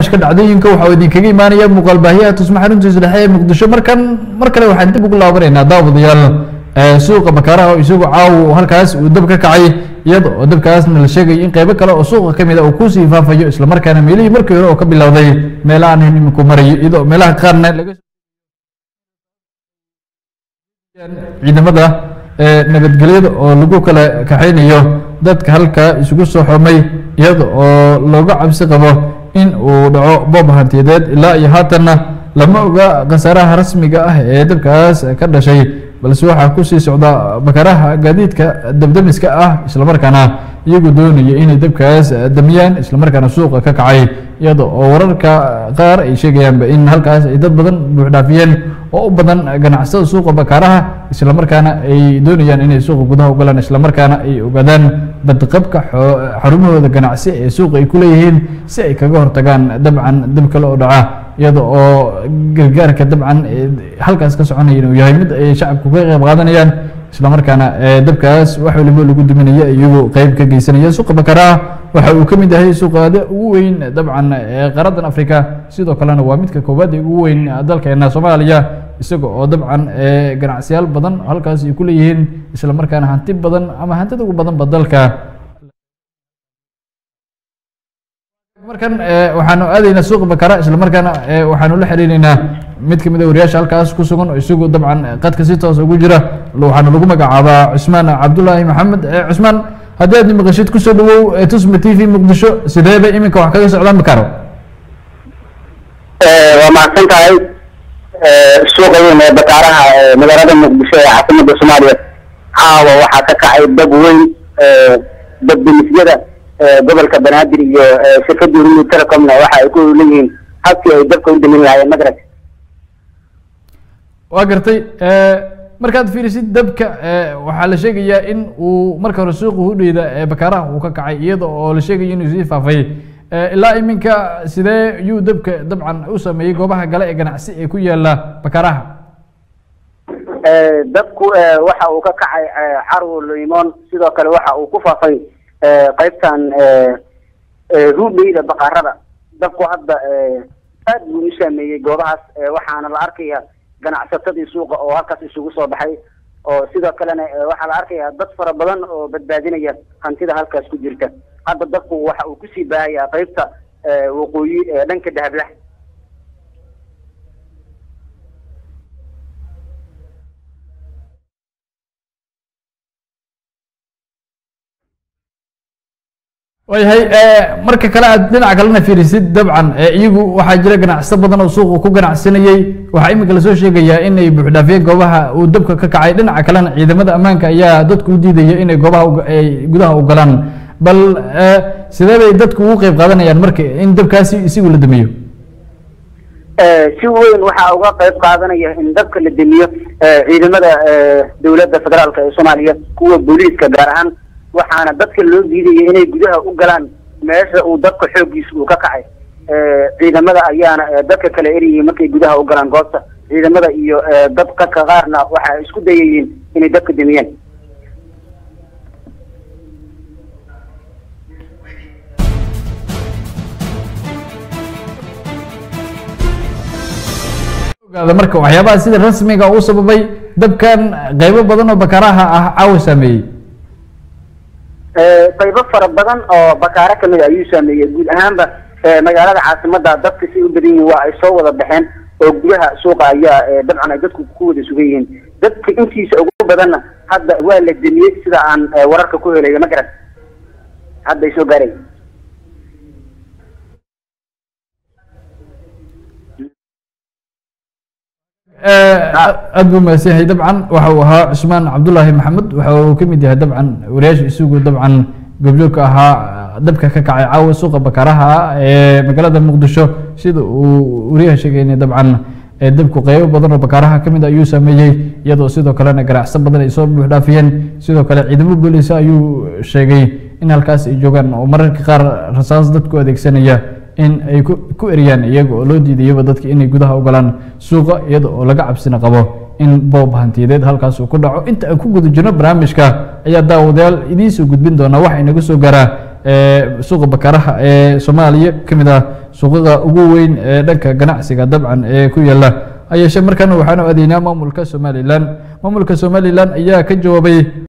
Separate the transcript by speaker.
Speaker 1: barnaamijka dhacdooyinka waxaa idinkaga imaanaya muuqaal baahiyaha tusma xaruntiisa dhexe ee muqdisho markan mar kale waxaan dib ugu laabanaynaa daawadayaal suuqa bakaaraha oo isagu caaw halkaas uu dab ka kacay iyada oo dabkaasna la sheegay in qeybo kale oo suuqa ka mid a uu kusii faafayo islamarkaana meelihii markii hore oo ka bilowday meelahaan iminku marayo iyadoo meelaha qaarna laga ciidamada nabadgelyada oo lagu kala kaxaynayo dadka halka isugu soo xomay iyada oo looga cabsi qabo in uu dhaco boob hantiyadeed ilaa iyo haatanna lama oga khasaaraha rasmiga ah ee dabkaas ka dhashay balse waxaa kusii socda bakaraha gaadiidka dabdamiska ah islamarkaana iyagu doonaya inay dabkaas damiyaan islamarkaana suuqa ka kacay iyada oo wararka qaar ay sheegayaanba in halkaas ay dad badan buuxdhaafiyeen oo u badan ganacsada suuqa bakaaraha islamarkaana ay doonayaan inay suuqa gudaha ugalaan islamarkaana ay ogaadaan badqabka xarumahooda ganacsi ee suuqa ay ku leeyihiin si ay kaga hortagaan dabcan dab kale oo dhaca iyada oo gargaarka dabcan halkaas ka soconaya inuu yahay mid ay shacabku ka qeyb qaadanayaan islamarkaana dabkaas wax waliba lagu duminaya iyagu qeyb ka geysanaya suuqa bakaaraha waxa uu ka mid yahay suuqaada ugu weyn dabcan qaradan africa sidoo kalena waa midka koowaad ee ugu weyn dalkeena soomaaliya isaga oo dabcan ganacsiyaal badan halkaas ay ku leeyihiin islamarkaana hanti badan ama hantida ugu badanba dalka markan waxaanu aadaynaa suuqa bakara islamarkaana waxaanu la xiriireynaa mid kamid a wariyaasha halkaas ku sugan oo isagu dabcan qadka si toos ugu jira waxaana lagu magacaabaa cusmaan cabdulaahi maxamed cusmaan haddii aad maqashid kusoo dhawow tusma t v muqdisho sideeba iminka wax kaga socdaan bakaro
Speaker 2: waa mahadsan tahay suuqa weyn ee bakaaraha magaalada muqdisho ee caasimada soomaaliya caawa waxaa ka kacay dab weyn dabdemisyada gobolka banaadir iyo shirkada urumi telecomna waxa ay ku leeyihiin habkii ay dabka u damin lahaayeen madrag
Speaker 1: waa gartay markaad fiirisid dabka waxaa la sheegayaa in uu marka hore suuqa hudheyda ee bakaaraha uu ka kacay iyada oo la sheegaya inuu sii faafay ilaa iminka sidee yuu dabka dabcan u sameeyey goobaha gale ee ganacsi ee ku yaala bakaaraha
Speaker 2: dabku waxa uu ka kacay carwo limon sidoo kale waxa uu ku faafay qaybtan hudheyda bakaarada dabku hadda aad buu u saameeyey goobahaas waxaana la arkaya ganacsatadii suuqa oo halkaas isugu soo baxay oo sidoo kalena waxaa la arkayaa dad fara badan oo badbaadinaya hantida halkaas ku jirta hadda dadku waxa uu kusii baahayaa qaybta waqooyi ee dhanka dahablah
Speaker 1: waayahay marka kale aad dhinaca kalena fiirisid dabcan iyagu waxaa jira ganacsato badan oo suuqa ku ganacsanayey waxaa iminka lasoo sheegayaa inay buuxdhaafiyeen goobaha uu dabka ka kacay dhinaca kalena ciidamada ammaanka ayaa dadku u diidaya inay goobaha ay gudaha u galaan bal sidee bay dadku ugu qeyb qaadanayaan marka in dabkaasi isigu la damiyo
Speaker 2: si weyn waxaa uga qayb qaadanaya in dabka la demiyo ciidamada dowladda federaalka ee soomaaliya kuwa booliiska gaar ahaan waxaana dadka loo diidaya inay gudaha u galaan meesha uu dabka xooggiisa uu ka kacay ciidamada ayaana dadka kale eriyay markay gudaha u galaan goobta ciidamada iyo dadka ka qaarna waxa ay isku dayayiin inay dabka demiyeen
Speaker 1: ogaada marka waxyaabaha sida rasmiga u sababay dabkan qeybo badan oo bakaraha ah caawa saameeyey
Speaker 2: qaybo fara badan oo bakaaro kamid ayuu saameeyey guud ahaanba magaalada caasimada dadka si u badan yihiin waa ay soo wada baxeen oo gudaha suuqa ayaa dabcan ay dadku ku wada sugan yihiin dadka intiisa ugu badanna hadda waa la demiyey sida aan wararka ku helayo ma garan hadda ay soo gaaray
Speaker 1: aad buu mahadsan yahay dabcan waxa uu ahaa cusmaan cabdulaahi maxamed waxa uu ka mid yahay dabcan wariyaasha isugu dabcan goobjoogka ahaa dabka ka kacay caawa suuqa bakaraha ee magaalada muqdisho sida uu wariyaha sheegayna dabcan dabku qeybo badan oo bakaaraha kamid ayuu sameeyey iyadoo sidoo kalena ganacso badan ay soo buuxdhaafiyeen sidoo kale ciidamo booliisa ayuu sheegay in halkaas ay joogaan oo mararka qaar rasaas dadku adeegsanaya in ay ku eriyaan iyaga oo loo diidayaba dadka inay gudaha u galaan suuqa iyada oo laga cabsina qabo in boob hantiyadeed halkaas uu ku dhaco inta aan ku guda jirno barnaamijka ayaa daawadayaal idiin soo gudbin doonaa waxa inaga soo gaaraa suuqa bakaraha ee soomaaliya kamid ah suuqaqa ugu weyn ee dhanka ganacsiga dabcan ee ku yaala hayeeshee markan waxaanu adeynaa maamulka somalilan maamulka somalilan ayaa ka jawaabay